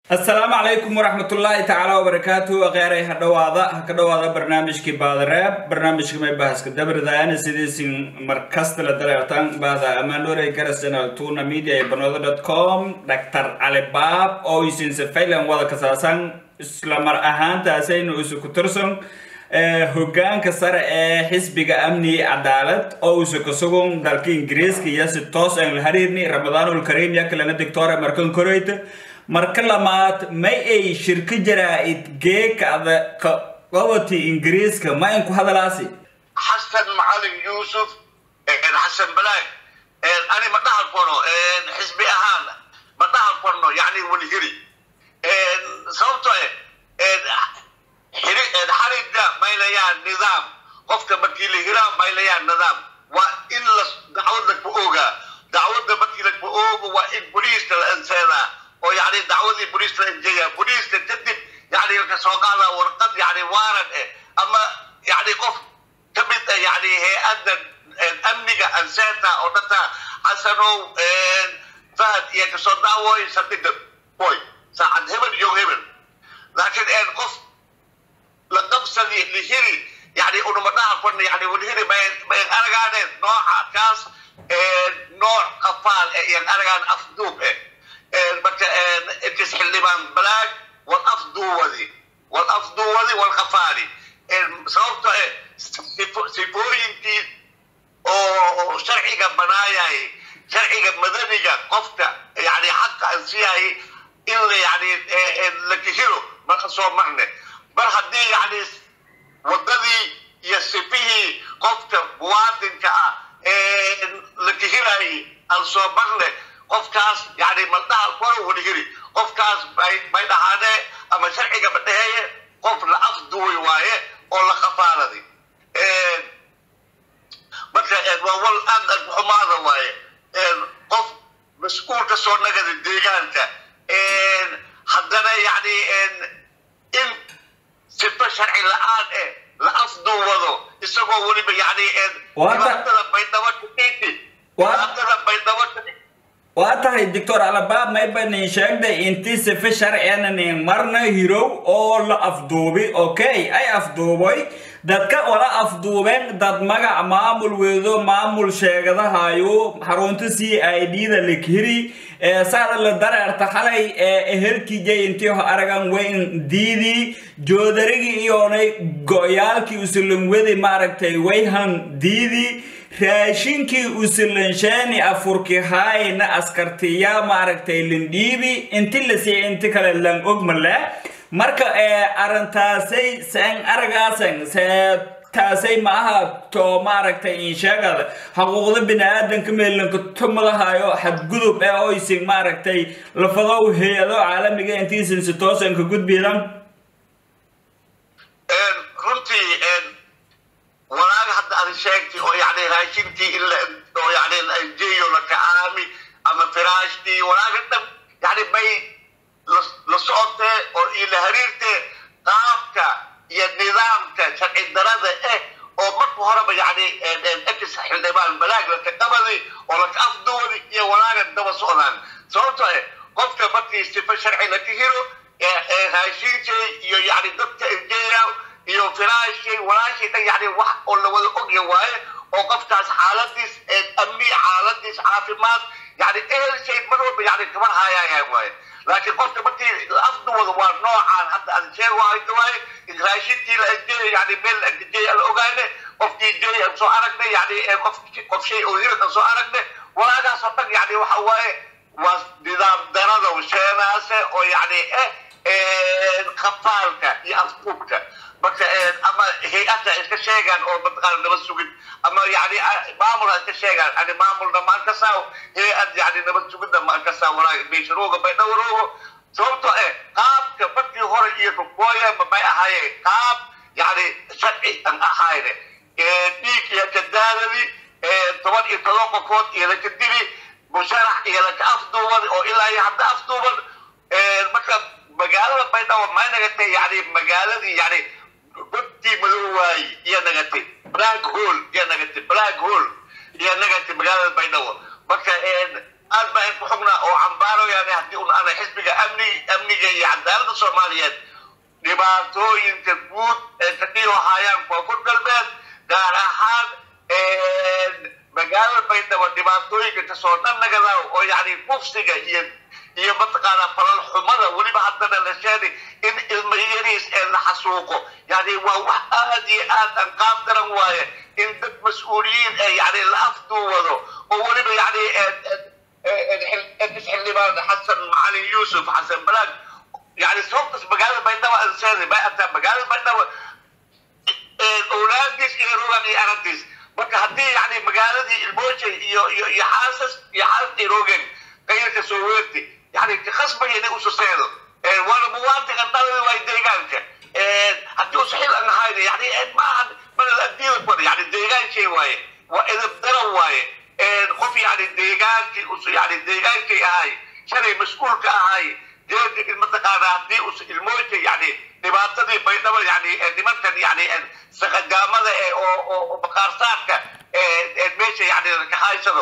asalaamu calaykum waraxmatullaahi tacaala wabarakaatu akhyaarey ha dhowaada ha ka dhowaada barnaamijkii baadareeb barnaamijka may bahaska dabridayana sidiisin markasta la dareertan bahda amaanore garas channel tuna media ee banooda dot com dr calibaab oo isinse faylan wada kasaasan isla mar ahaantaasaynu isu ku tirsan hogaanka sare ee xisbiga amni cadaalad oo isu ka sugun dalka ingiriiska iyo si toos aan la hariirni ramadaanul kariim ya kalena dictore markan koreyta marka lamaad may ay shirka jaraa'id geekada qabati ingiriiska ma inku hadalaasi xasan macalin yuusuf xasan balaag ani ma dhahan karo xisbi ahaan ma dhahan karno yani walhiri sababto xarida maylayaan nidaam qofka markii la hiraa maylayaan nidaam waa in la dacwad lagba ogaa dacwadda markii lagba oogo waa in boliiska la anseedaa oo yani dacwadii boliiska la anjeeyaa boliiska kadib yani kasoo qaada warqad yani waaran eh ama yani qof kamid ah yani hay-adda amniga anseeta oo dhanta xasanow fahad iyo kasoo daawooy saldhiga boy saacad hebel iyo hebel laakiin qof la qabsadi lihiri yani unuma dhaha kuna yani walhiri mayan aragaaneen nooca kaas nooc qafaal eh iyan aragaan afduub eh marka intis xildhibaan balaag wal afduwadi wal afduwadi wal qafaali sababto eh sifooyinkii oo sharciga banaayay sharciga madaniga qofka yani xaqa ansiyay in la yani la kihiro marka soo marne mar haddii yani wadadii iyo sifihii qofka muwaadinka ah la kihirayay aan soo marne qofkaas yani maldhaha koro walhiri qofkaas may dhahaane ama sharciga badheheeye qof la afduwi waaye oo la qafaaladay marka waa wal aad aad xumaada waaye qof mas-uul ka soo nagada deegaanka haddana yani in sifa sharci la-aan eh la afduwado isagoo weliba yani dhibaatada baydhabo dhibaatada baydhabo waa tahay doctor alabaab maybanin sheegday intii sife sharciyanan marna hirow oo la afduubi okay ay afduubay dadka wala afduubeen dad magac maamul weedo maamul sheegadahayo xarunta c i d da likhiri saada la dareerta xalay ehelkijay intii aragan weyn diidii joodarigii iyoonay go-yaalkii usulanwedi maaragtay wayhan diidii raashinkii usulanshani afurki haayna askartiya maaragtay lindhiibi inti la siiya inti kale lan ogmale marka arintaasay san aragaasan taasay maaha to maaragtay insheegada xuquuqda bini-aadanka meelanka tumadahayo xadgudub ee oysin maaragtay lafadow hay-ado caalamiga intiisan si toosan ka gudbidan runtii walaaga hadda aad sheegtay oo yani raashinkii in la oo yani lajeeyo la kacaami ama firaashtii walaaga dhan yani may la socotee oo iyo la hariirtee qaabka iyo nidaamka sharci darada eh oo marka horeba yani ex xildhibaan balaag laka qabadi oo laka afduwadi iyo walaaga daba socdaan sababto eh qofka markii sifa sharci laka hiro raashinkay iyo yani dadka injeeya iyo firaashay walaashay dhan yani wax oo la wada ogya waaye oo qofkaas xaaladiis amni xaaladiis caafimaad yani ehelshay mar walba yani kaban haayaayaa waaye laakiin qofka markii afduwada waa noocaan hadda aan sheeg waaye in raashinkii la ajeeyo yani meel la ajeeyo la ogaane qofkii jeey aan soo aragne yani qof qof shay oo hirid aan soo aragne walaagaas oo dhan yani waxa waaye waa nidaam darada sheenaase oo yani eh khafaalka iyo afduubka marka ama hay-adda iska sheegaan oo mataqaana nabad sugid ama yani maamul iska sheegaan yani maamulna maan kasaaw hay-ad yani nabad sugidna maan kasaaw walaa beysharooga baydhowroogo sababto eh qaabka markii hore iyo rukooyanba may ahaayeen qaab yani sharci an ahayne dhiig iyo kadaadadi toban iyo todoba qofood iyo laka dili musharax iyo laka afduubad oo ilaa iyo hadda afduuban marka magaalada baydhabo may nagatay yani magaaladii yani godtii madow waaye iyo nagatay black hole iyo nagatay black hole iyo nagatay magaalada baydhabo marka aad baan ku xugnaa oo cambaaro yani haddii un ana xisbiga amni amniga iyo cadaaladda soomaaliyeed dhibaatooyinka guud ee ka dhiyo hayaan koonfur galbeed gaar ahaan magaalada baydhabo dhibaatooyinka kasoo dhanagada oo yani kufsiga iyo iyo mataqaanaa falal xumada weliba haddana la sheegay in ilmo yariis ee la xasuuqo yani waa wax aad iyo aad aan qaab daran waaye in dad mas-uuliyiin ee yani la afduwado oo weliba yani xildhibaan xasan macalin yuusuf xasan balaag yani sababtas magaalada baydhabo aan sheegay bay ataa magaalada baydhabo awlaadiis iyo rogan iyo aragtiis marka haddii yani magaaladii ilmooje iyo iyo iyo xaasas iyo xaasas ay roogeen qayrka soo weerti yani khasbaya inay ususeedo waana muwaadinka dhalada waa deegaanka haddii usa xil aan ahayn yani maaha mana adiida kuwada yani deegaankay waaye waa edab daran waaye qof yani deegaankii us yani deegaankay ahay shalay mas-uulka ahay deega mataqaana haddii us ilmooja yani dhibaatadii baydhabo yani nimankan yani saqagaamada ee oo oo maqaarsaadka meesha yani ka haysado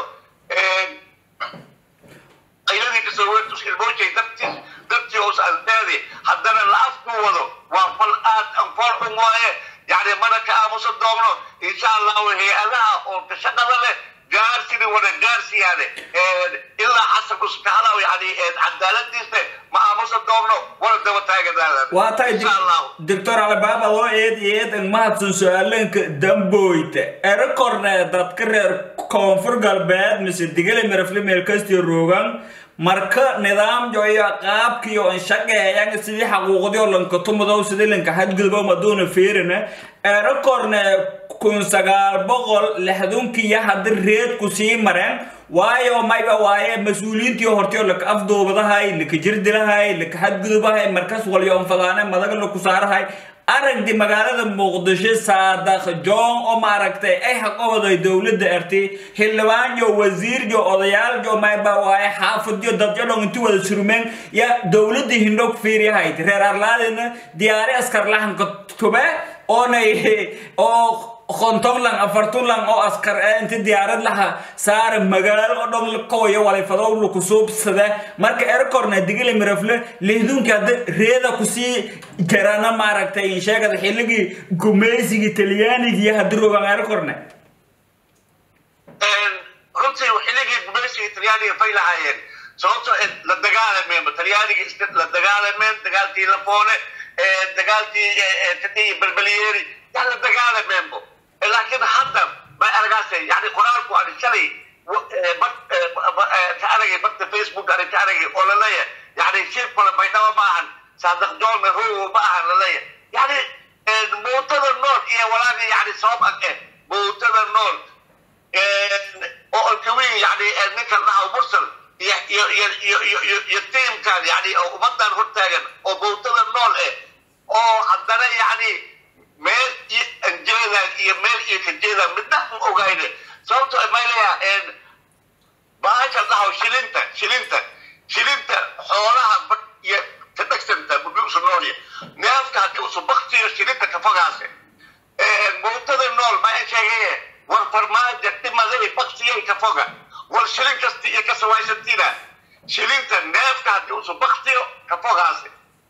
qayladii kasoo weertus ilmoojay dartiis dartii os aldeedi haddana la afku wado waa fal aad anfool xun waaye yani mana ka aamusa doomno insha allahu hay-adaha oo ka shaqada leh gaarsidii wada gaarsiyaane ilaa casarku iskahalaw yani cadaaladiisne ma aamusa doomno wala daba taagadaada waa tahay doctor albaaba loo eed iyo eed ang mahadsan su-aalanka damboyta erakorne dadka reer koonfur galbeed mise digale mirafle meelkastii roogan marka nidaamyo iyo qaabkiyo an shaqeeyan sidii xaquuqdiyo lankatumadow sidii lanka xadgudbo maduuna fiirina erakorne kun sagaal boqol lixdunkiya haddi reedku sii mareen waayo mayba waaye mas-uuliyiintii hortiyo laka afduubadahay laka jirdilahay laka xadgudubahay markas walyo anfadaane madaga laku saarahay aragdi magaalada muqdisho saadaq john oo maaragtay ay haqowaday dowladda arti xildhibaanyo wasiiryo odayaalyo mayba waaye xaafadyo dadyo dhon inti wada surmeen ya dowladda hindhog fiiriyahayd reer arlaadina diyaari askar lahanka tube oonay oo kontonlan afartunlan oo askar ee inti diyaarad laha saara magaalo oo dhan kawayo walifado laku suubsada marka erkorna digile mirafle lihdunki hadda reeda kusii jarana maaragtay sheegada xilligii gumaysigii talyaanigii haddi rogan erkorna runtii xilligii gumaysigii talyaaniga fay lahaayeen sababtoo la dagaalameen talyaaniga iska la dagaalameen dagaalkii lafoole dagaalkii kadii balbalyeeri yaa la dagaalameenbo laakiin hadda bay argaase yani qoraalku ani shalay ka aragay barta facebook ani ka aragay oo laleeyahay yani shirkole baydhabo ma ahan saadaq joolna rowo ma ahan laleeyahay yani muutada nool iyo walaaga yani sabab ag eh muutada nool oo alkawiin yani ninkan dhaha mursal iyo iyo iyo iyo iyo iyo iyo tiimkan yani oo ummadan hortaagan oo muutada nool eh oo haddana yani meel iyo anjeedaan iyo meel iyo kajeedaan midna u ogayne sababto mayleya bahasha dhahaw shilinta shilinta shilinta xoolaha iyo ka dhagsanta bubiusu noolya neefka haddii usu baktiyo shilinta kafogaase muutada nool ma sheegaye war farmaaja dhimaday baktiyay kafoga war shilin kasti iyo kasawaysantina shilinta neefka haddii usu baktiyo kafogaase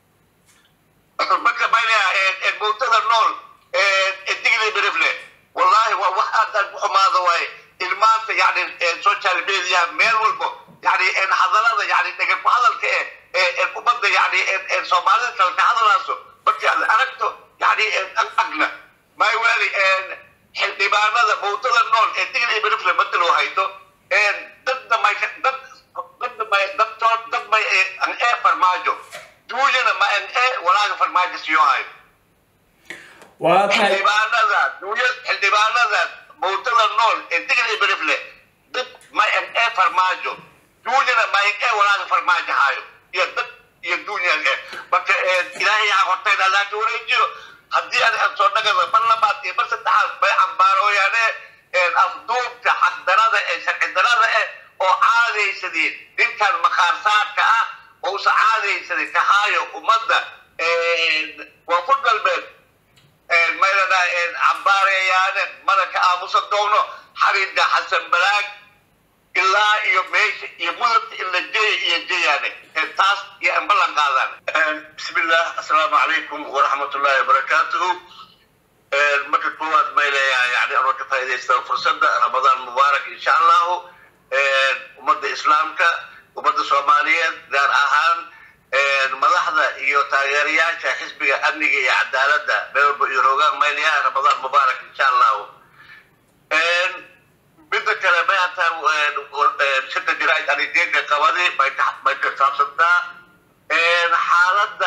marka mayleya muutada nool digli berifle wallahi waa wax aad aad u xumaada waaye ilmaanta yani social media meel walbo yani hadalada yani dhega ku hadalka eh ummadda yani soomaalida kale ka hadalaaso markii aad aragto yani agna may weli xildhibaanada muutada nool ee digli berifle mataloo hayto dadna may dad dadna may dadtood dad may an ee farmaajo duunyana ma an ee walaaga farmaajo siyo hayo waa tahay xildhibaanada duunyad xildhibaanada muutada nool ee digli berifle dad ma an ee farmaajo duunyana ma an ee walaaga farmaajo hayo iyo dad iyo duunya ee marka ilaahay yaa hortayna laaka wareejiyo haddii aan aan soo dhagada mar labaad iyo mar saddexaad bay cambaarooyaane afduubka xaqdarada ee sharci darada eh oo caadaysadeen ninkan maqaarsaadka ah oo usa caadaysaday kahaayo ummadda koonfur galbeed maylana cambaareeyaane mana ka aamusa doono xarinda xasan balaag ilaa iyo meesha iyo mudabta in la jeeya iyo jeeyaane taas iyo aan ballan qaadaan bismillah assalaamu calaykum waraxmatullaahi wabarakaatuhu marka koowaad may leeyahay yani anoo ka faa'iidaysta fursadda ramadaan mubaarak insha allahu ummadda islaamka ummadda soomaaliyeed gaar ahaan madaxda iyo taageerayaasha xisbiga amniga iyo cadaaladda beelba iyo rogaan may leeyahay ramadaan mubaarak insha allahu midda kale may hataa shirka jiraa'id anigeega qabadi may ka may ka saabsantaa xaaladda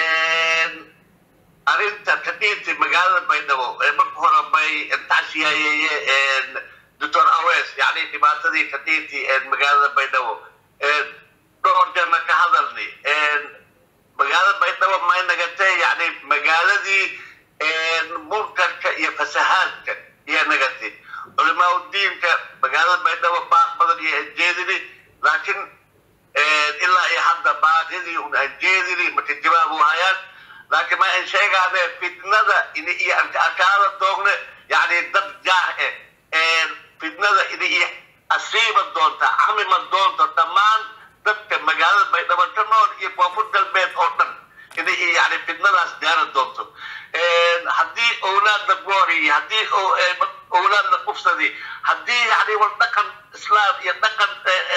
arrinta kadhiinti magaalada baydhabo marka hore may tacsiyayeeye doctor awes yani dhibaatadii kadhiinti magaalada baydhabo dhowr jeerna ka hadalni magaalada baydhabo may nagatee yani magaaladii munkarka iyo fasahaadka iyo nagatay culimaa udiinka magaalada baydhabo baaq badan iyo anjeedini laakiin ilaa iyo hadda baaqidii un anjeedini marka jawaab u hayaan laakiin ma an sheegaane fitnada ini iyo akaala doogne yani dad jaah eh fitnada ini iyo asiiba doonta camima doonta dhammaan dadka magaalada baydhabo ka nool iyo koonfur galbeed oo dhan ini iyo yani fitnadaas gaara doonto haddii owlaad la gooriy haddii owlaad la kufsadi haddii yani wal dhaqan islaam iyo dhaqan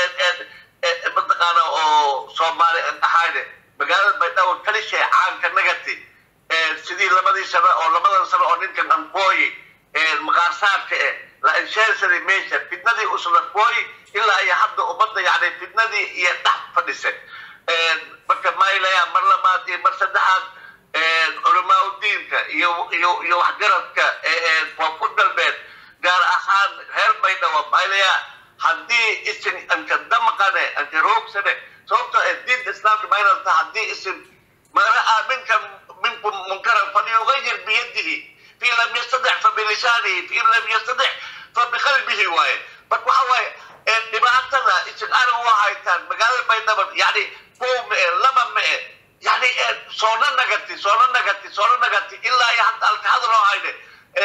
mataqaana oo soomaali ahayne magaalada baydhabo kalishay caanka nagati sidii labadii sano oo labadan sano oo ninkan ankooyi maqaarsaarka eh la insheensadi meesha fitnadii uslakooyi ilaa iyo hadda ummadda yani fitnadii iyo dhex fadhisay marka maylaya mar labaad iyo mar saddexaad culamaa udiinka iyo iyo iyo waxgaradka koonfur galbeed gaar ahaan reer baydhabo maylaya haddii isin anka damqane anka roogsane sababtoo ee diinta islaamka maynalta haddii isin mana aaminkan minkum munkaran falyugayir biyadihi fi lam yastadic fabilisaanihi fi lam yastadic fabiqalbihi waaye marka waxa waaye dhibaatada isin arig u haytaan magaalada baydhabo yani kow ma e laba ma e yani soona nagati soona nagati soona nagati ilaa iyo hadda alkahadloo hayne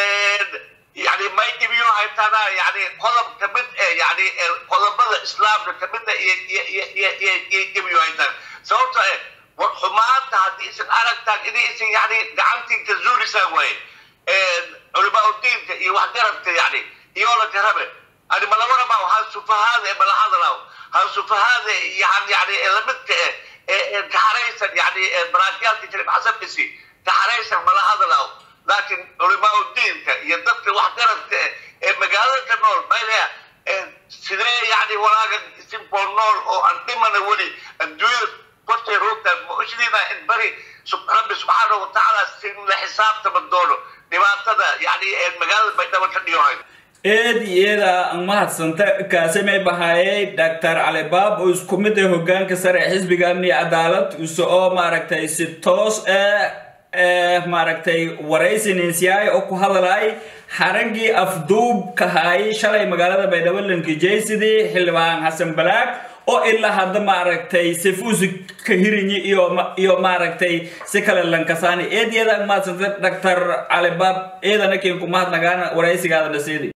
yani may dhibiyo haytaana yani qodob kamid e yani qodobada islaamka kamid a iyo dhibiyo haytaan sababto e war xumaanta haddii isin aragtaan ini isin yani gacantiin ka zuulisaan waaye culimaa udiinka iyo waxgaradka yani iyoola karabe ani malawaraba han sufahaada mala hadlaw han sufahaada yani yani lamidka e kaxaraysan yani maraakiyaadka shariif xasan bisi kaxaraysan mala hadlaw laakiin culimaa udiinka iyo dadka waxgaradka ee magaalada ka nool maylaya sidee yani walaaga isinkoo nool oo aan dhimana weli adduunyada kortay roogtaan ma ushdiina in bari rabbi subxaanahu watacaala sin la xisaabtama doono dhibaatada yani magaalada baydhabo ka dhiyohay eed iyada mahadsanta kaasamay bahaayay doctor calibaab oo isku mid ah hogaanka sare ee xisbiga amni cadaalad use oo maaragtay si toos ah maaragtay waraysininsiyaay oo ku hadalay xaraggii afduubka haayay shalay magaalada baydhabo lankijaysidii xildhibaan xasan balaag oo ilaa hadda maaragtay sifuusi ka hirinyi iyo iyo maaragtay si kale lankasaani eed iyada mahadsanta doctor calibaab eedana keen ku mahadnagaana waraysigaada dhaseedi